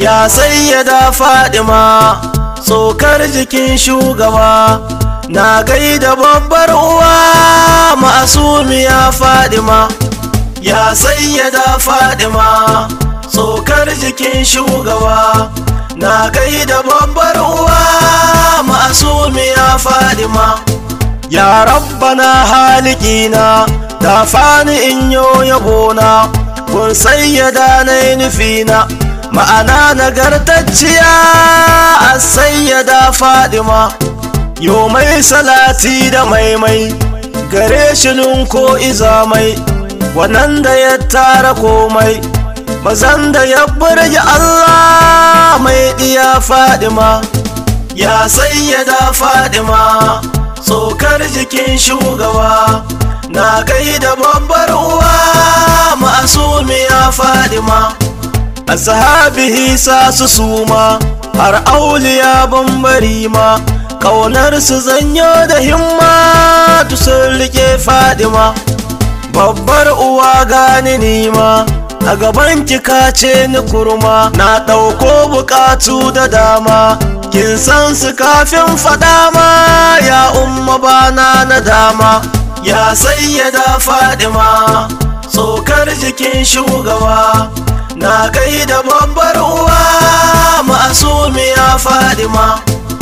ya sayyada fadima tsokar jikin shugaba na gaida babbar uwa ma'asumiya fadima ya sayyada fadima tsokar jikin shugaba na gaida babbar uwa ma'asumiya fadima ya rabbana halikina da fani in yo yabona kun sayyada na nufina ma'ana nagartacciya a sayyada fadima yo mai salati da maimai gare shi ko izamai wannan da ya tara komai mazan da ya burge Allah mai diya fadima ya sayyada fadima tsokar jikin shugaba na gaida babbar uwa ma'asumiya fadima ashabihi sa su suma har auliya bambari ma kaunar su zanyo da himma sun rike fadima babbar uwa gani nima a gaban kika ce ni kurma na ɗauko bukatu da dama kin san su kafin faɗa ma ya umma bana na dama ya sayyada fadima tsokar jikin shugaba na gaida babbar uwa ma'asumiya fadima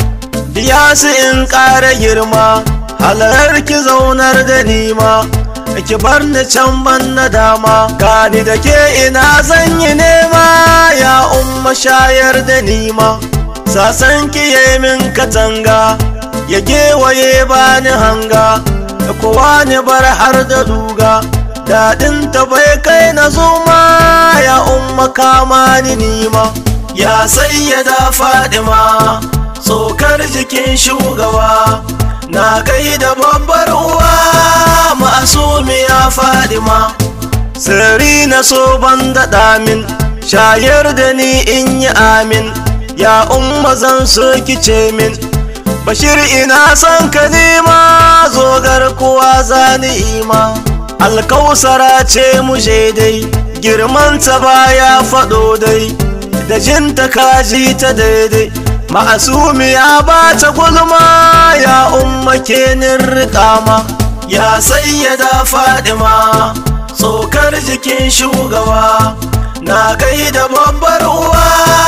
biya su in ƙara girma halar ki zaunar da nima ki bar ni can ban na dama gani da ke ina zan yi nema ya umma shayar da nima sasan ki yi min katanga ya gewaye bani hanga da kowa ne bar har da duga daɗin ta bai kai na zuma ya umma kama ni nima ya sayyada fadima tsokar jikin shugaba na kai da babbar uwa ma'asumiya fadima sirri na so ban daɗa min shayar da ni in yi amin ya umma zan so kice min bashir ina son ka nema zogar kuwa zani ima alkausara ce mu dai girmanta baya faɗo dai da jinta kaji ta daidai ma'asumiya ba ta gulma ya umma kenin riƙama ya sayyada fadima tsokar jikin shugaba na gaida babbar uwa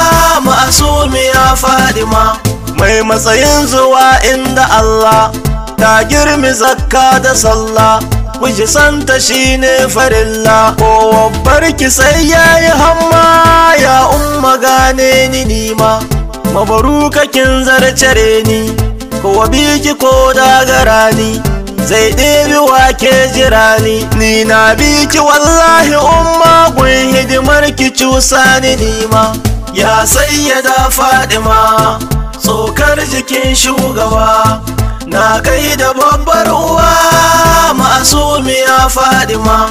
ma'asumiya fadima mai matsayin zuwa inda Allah ta girmi zakka da sallah kuji santa shine farilla ko barki sai yayi hamma ya umma gane ni nima mabaruka kin zarcare ni ko biki ko dagara ni zai ɗebi wake jira ni ni na biki wallahi umma gun hidimar ki cusa ni nima ya sayyada fadima tsokar jikin shugaba na gaida babbar uwa ma'asumiya fadima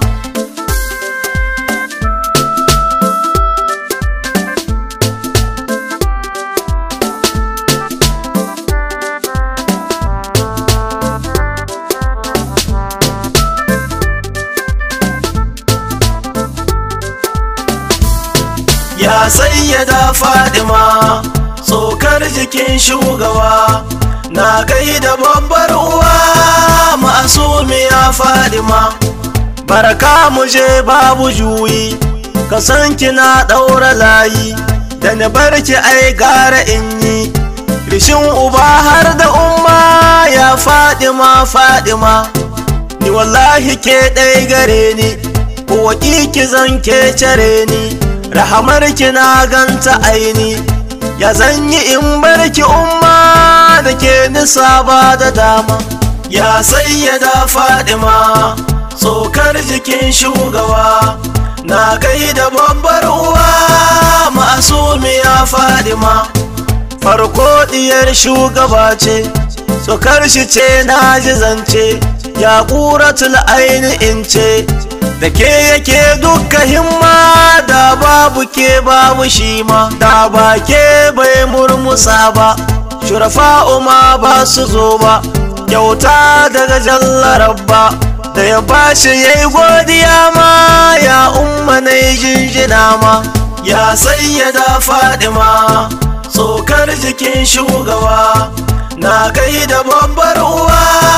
ya sayyada fadima tsokar jikin shugaba na gaida babbar uwa ma'asumiya fadima barka mu je babu juyi ka san kina ɗaura layi da na barki ai gara in yi rishin uba har da umma ya fadima fadima ni wallahi ke ɗai gare ni ko ki zan ke care ni rahamar ki na ganta aini ya zanyi in barki umma da ke nisa ba da dama ya sayyada fadima tsokar jikin shugaba na gaida babbar uwa ma'asumiya fadima farko diyar shugaba ce tsokar shi ce na ji zance ya ƙuratul aini in ce da ke yake duka himma da babu ke babu shi ma da ba ke bai murmusa ba shurafa ma ba su zo ba kyauta daga jallarabba da ya bashi ya yi godiya ma ya umma na yi jinjina ma ya sayyada fadima tsokar jikin shugaba na gaida babbar uwa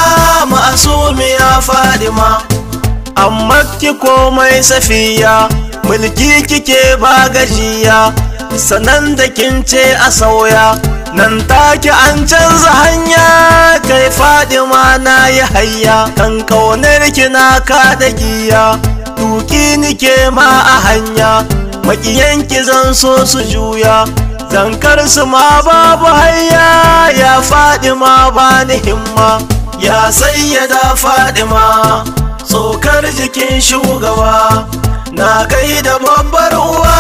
ma'asumiya fadima amma ki komai safiya mulki kike ba gajiya sanan da kin ce a sauya nan take an canza hanya kai fadima na yi hayya kan kaunar kina ka da giya tuki nike ma a hanya makiyanki zan so su juya zankar su ma babu hayya ya fadima ba ni himma ya sayyada fadima tsokar jikin shugaba na gaida babbar uwa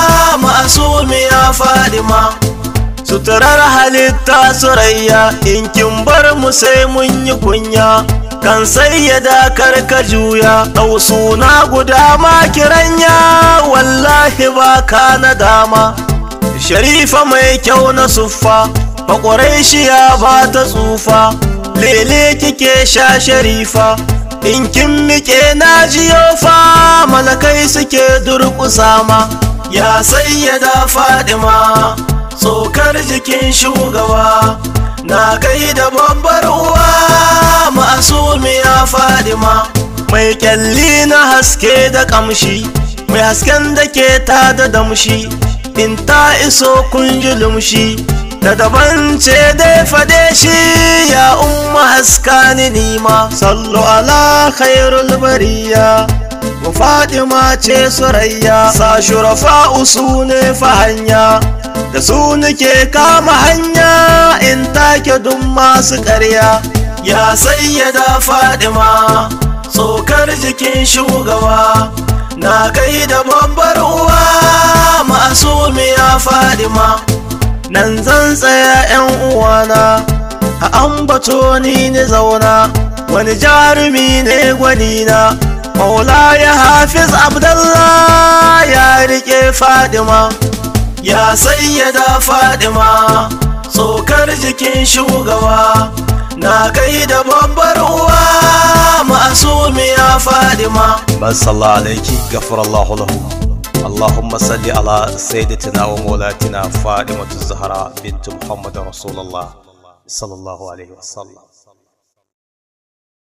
ma'asumiya fadima suturar halitta surayya in kin bar mu sai mun yi kunya kan sayyada karka juya ɗau suna guda ma kiranya wallahi ba ka na dama sharifa mai kyau na suffa bakwarai shi ya ba ta tsufa lele kike sha sharifa in kin miƙe na jiyo fa malakai suke durƙusa ma ya sayyada fadima tsokar jikin shugaba na gaida babbar uwa ma'asumiya fadima mai kyalli na haske da kamshi mai hasken da ke ta da damshi in ta iso kun ji lumshi da daban ce dai fade shi ya umma haska ni nima sallu ala khairul bariya wa fadima ce surayya sa shurafa usu ne fa hanya da su nake kama hanya in take duk masu ƙarya ya sayyada fadima tsokar jikin shugaba na gaida babbar uwa ma'asumiya fadima nan zan tsaya yan uwana a ambato ni ni zauna wani jarumi ne gwanina maula ya hafiz abdallah ya rike fadima ya sayyada fadima tsokar jikin shugaba na gaida babbar uwa ma'asumiya fadima basalla alaiki gafarallahu lahu اللهم صل على سيدتنا ومولاتنا فاطمة الزهراء بنت محمد رسول الله صلى الله عليه وسلم